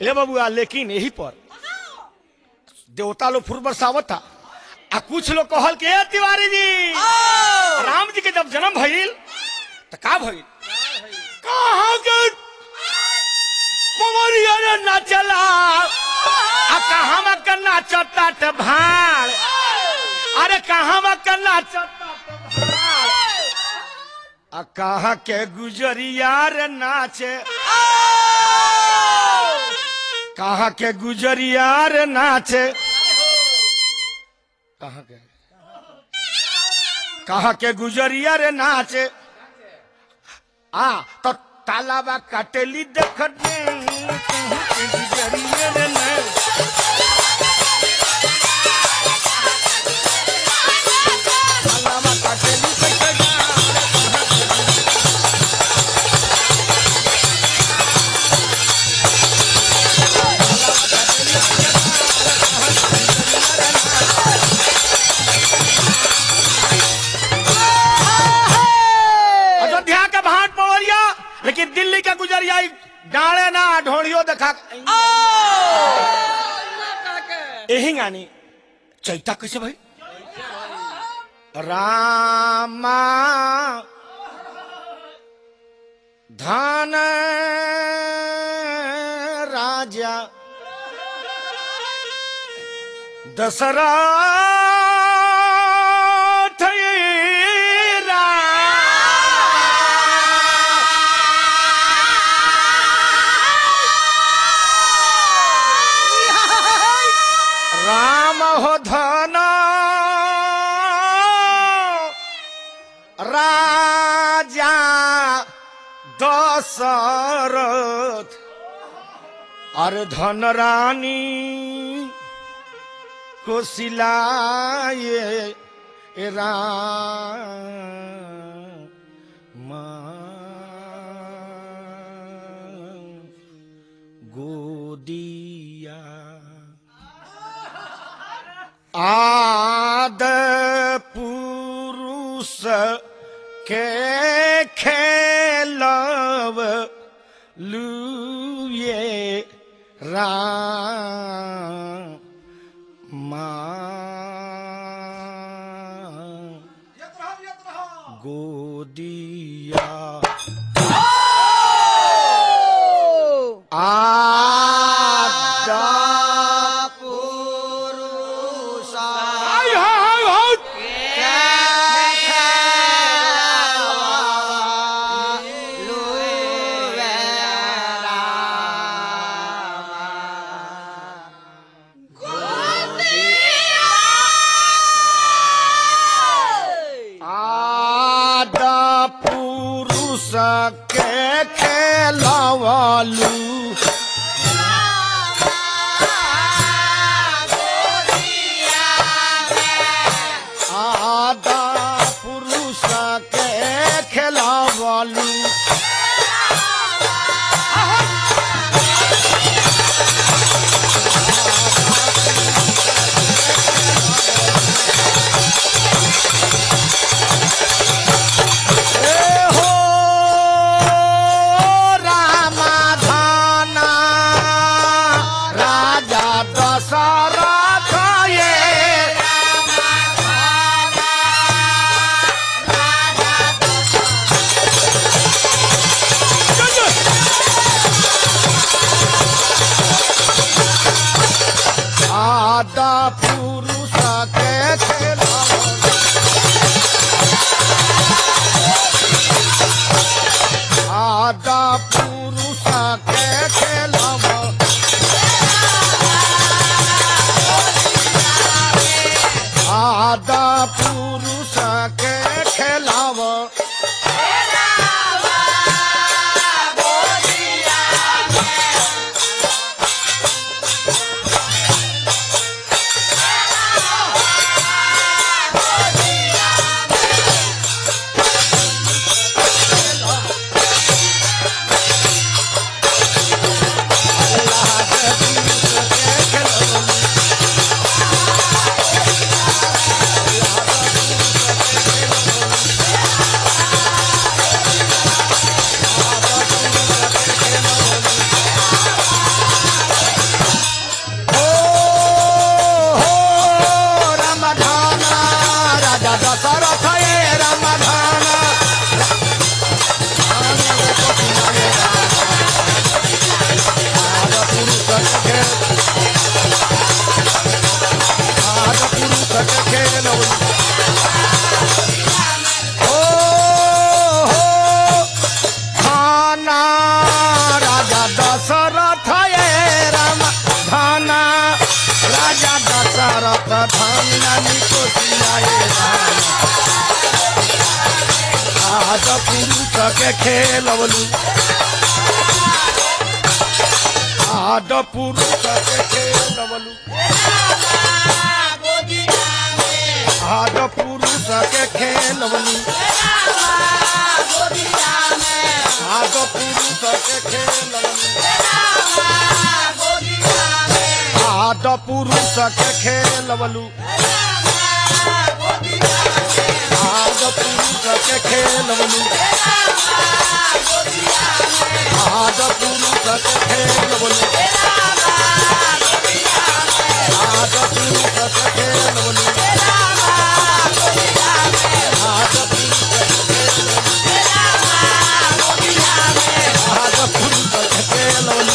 ए बबुआ लेकिन यही पर देवता लोग फुर बरसावत था आ कुछ लोग कहल के "ए, तिवारी जी राम जी के जब जन्म भइल तो का भइल कहाँ के पवरिया रे नाचला आ कहाँ में के नाचता त भाड़ अरे कहाँ में के नाचता त भाड़ आ कहाँ के गुजरिया रे नाचे कहाँ के गुजरिया रे नाचे कहाँ के कहाँ के गुजरिया रे नाचे आ तो तालाबा काटेली देखत में कहाँ के गुजरिया रे नाचे तालाबा काटेली देखत में अयोध्या के भाट पवरिया लेकिन दिल्ली का गुजरिया ई डाले ना ढोड़ियो देखा यही गानी चैता कैसे भाई रामा धन राजा दशरथ राम हो धन राजा दशरथ अरे धन रानी को सिलाए राम गोदिया आद पुरुष के खेलव लुए राम गोदिया आदा आय हाय हाय आदा पुरुष के खेलवालू आदा पुरुष के खेलवालू ए हो रामा के खेलवलू आद पुरुष के खेलवलू आद पुरुष के खेलवलू आद पुरुष के खेलवलू आद पुरुष के खेलवलू आद पुरुष के खेलवलू आद पुरुष के खेलवलू आद पुरुष के खेलवलू आद पुरुष आद पुरुष के खेलवलू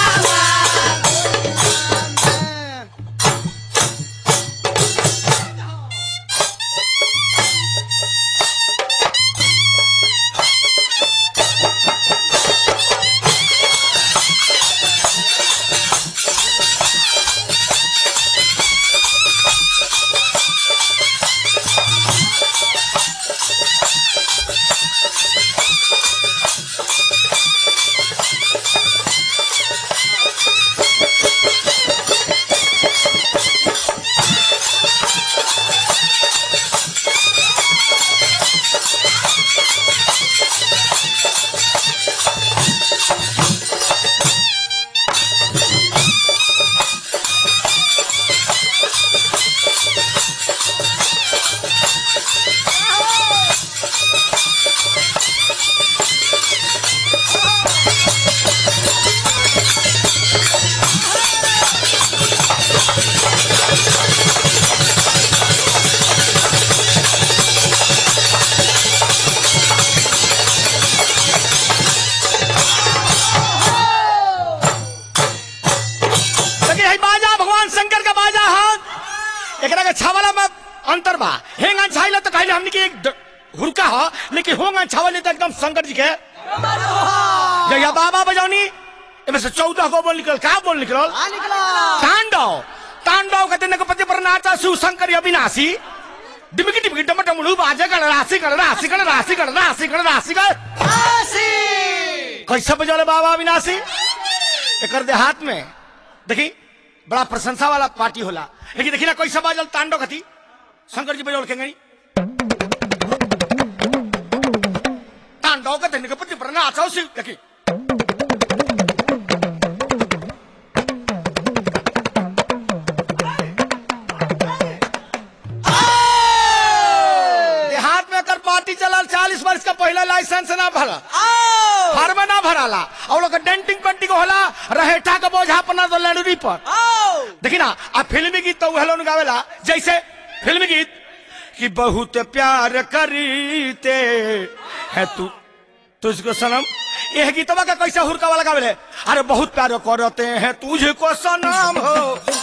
देखिए है बाजा भगवान शंकर का बाजा हाथ एकरा के छावला में अंतर बा हेंग छाइला तो कहले हमनी के एक ड- हुरका ह लेकिन होंग छावले तो एकदम शंकर जी के जया बाबा बजौनी एमे से 14 गो बोल निकल का बोल निकल तांडव तांडव कहते न पति पर नाचा शिव शंकर अविनाशी डिमकी डिमकी डम डमड़ू बाजे गण राशि गण राशि गण राशि गण राशि गण राशि गण कैसे बजौले बाबा अविनाशी एकर देहात में देखी बड़ा प्रशंसा वाला पार्टी होला लेकिन देखी ना कैसे बाजल तांडव कथी शंकर जी बजौल के गई तांडव का धन्य पति पर नाचा शिव देखी देहात में कर पार्टी चला चालीस वर्ष का पहला लाइसेंस ना भरा फार्म ना भराला और लोग डेंटिंग पेंटिंग होला रहेठा का बोझा अपना तो लड़ूरी पर देखी ना आ फिल्मी गीत तो हेलो गावेला जैसे फिल्मी गीत कि बहुत प्यार करीते है तू तुझको सनम यह गीतवा का कैसे हुरका वाला गावेले अरे बहुत प्यार करते हैं तुझको सनम हो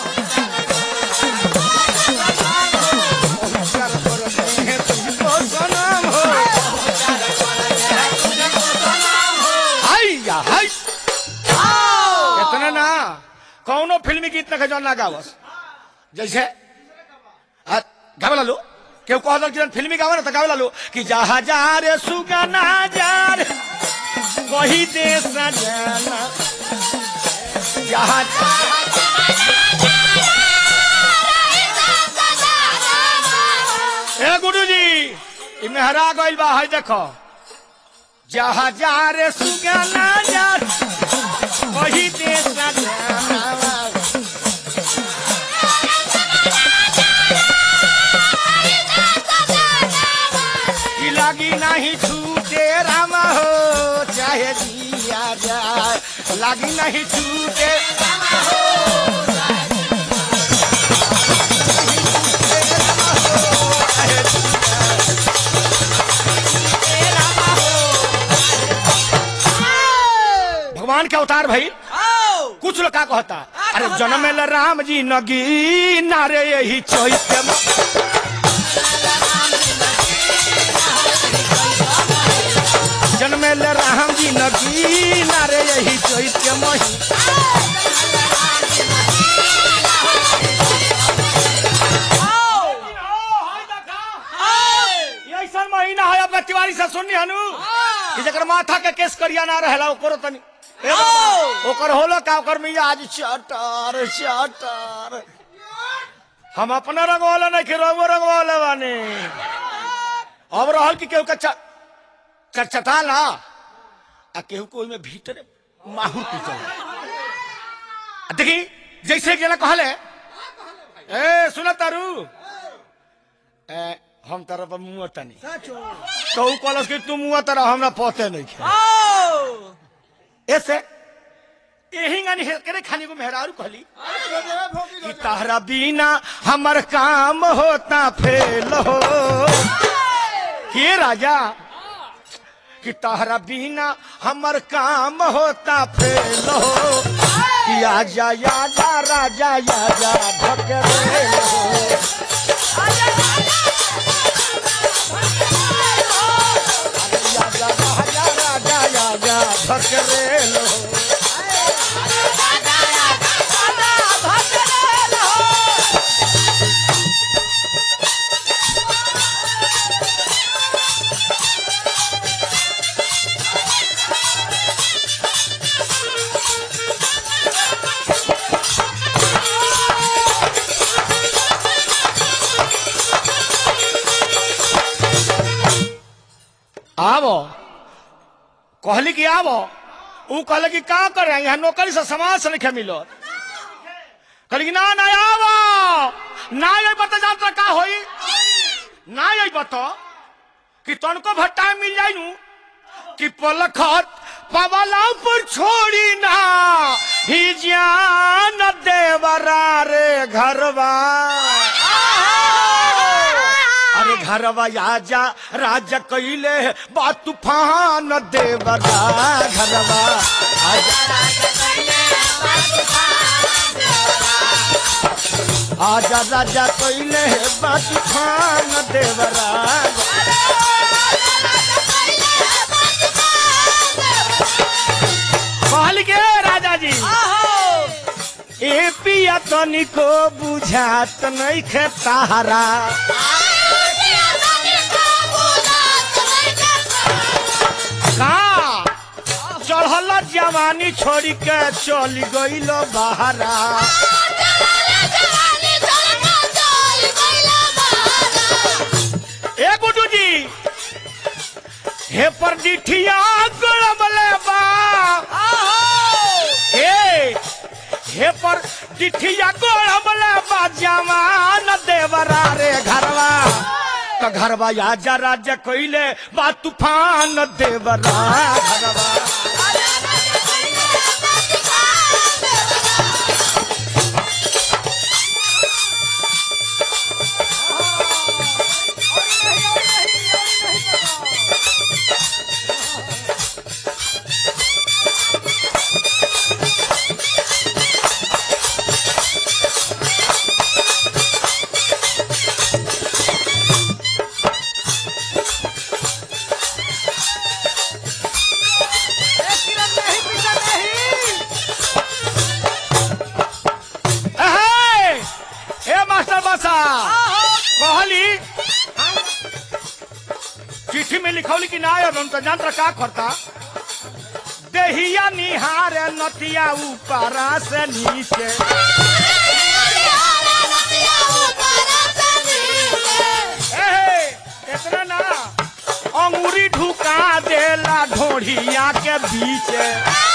बहुत प्यार करते हैं तुझको सनम हो हाय या हाय इतना ना कौनो फिल्मी गीत ना जो ना गावस जैसे आ, गावे लो केहू कह दल कि फिल्मी गावे ना तो गावे लो कि जहा जा रे सुगना जा रे वही देश जाना जहा ए गुरु जी ई मेहरा गइल बा है देखो जहा जा रे सुगना जा रे, वही देश जाना ई लागी नहीं छूटे राम हो चाहे जिया जाए लागी नहीं छूटे राम हो, चाहे भगवान के अवतार भाई कुछ लोग का कहता अरे जन्म में राम जी नगी नारे यही चैत्य में। जन्मेल राम जी नगी नारे यही चैत्य मही ऐसा महीना है अपना तिवारी से सुननी हनु कि जकर माथा के केस करिया ना रहेला ओकरो तनी ए बाबा, ओकर होलो का ओकर मिया आज चटर चटर हम अपना रंगवाला नहीं के रंगो रंगवाला बानी अब रहल कि केहू के च- चटचटा ला आ केहू को ओइमे भीतर माहुर पीचल आ देखी जैसे एक जना कहले ए सुन तारू ए हम तारा पर मुंह तनी तो ऊ कहलस कि तू मुंह तारा हमरा पते नहीं खे ऐसे यही गानी करे खाने को मेहरारू कहली कि तारा बिना हमर काम होता फेल हो के राजा कि तारा बिना हमर काम होता फेल हो कि आजा आजा राजा आजा भकरे हो आजा राजा राजा आजा भकरे हो आवो कहली कि आवो ऊ कहले कि का करे यहाँ नौकरी से समाज से नहीं मिलो कहली कि ना ना आवो ना ये बता जाता का होई ना ये बता कि तनको भट्टा मिल जाई नू कि पलखत पवला पर छोड़ी ना ही जान देवरा रे घरवा अरे घरवा आजा राजा कैले बा तूफान देवरा घरवा आजा आजा राजा कैले बा तूफान देवरा कहल के राजा जी ए पिया तनिको बुझात नहीं खे तारा का चढ़ल जवानी छोड़ी के चल गईल बहरा ए गुड्डू जी हे पर डिठिया गड़बले बा हे हे पर डिठिया गड़बले बा जवान देवरा रे घरवा तो घरवा आजा राजा कोइले बा तूफान देवरा घरवा ए ए मास्टर बासा कहली चिट्ठी में लिखौली कि ना अब हम तो जानता का करता देहिया निहार नतिया ऊपरा से नीचे ए इतना ना अंगूरी ढुका देला ढोढ़िया के बीच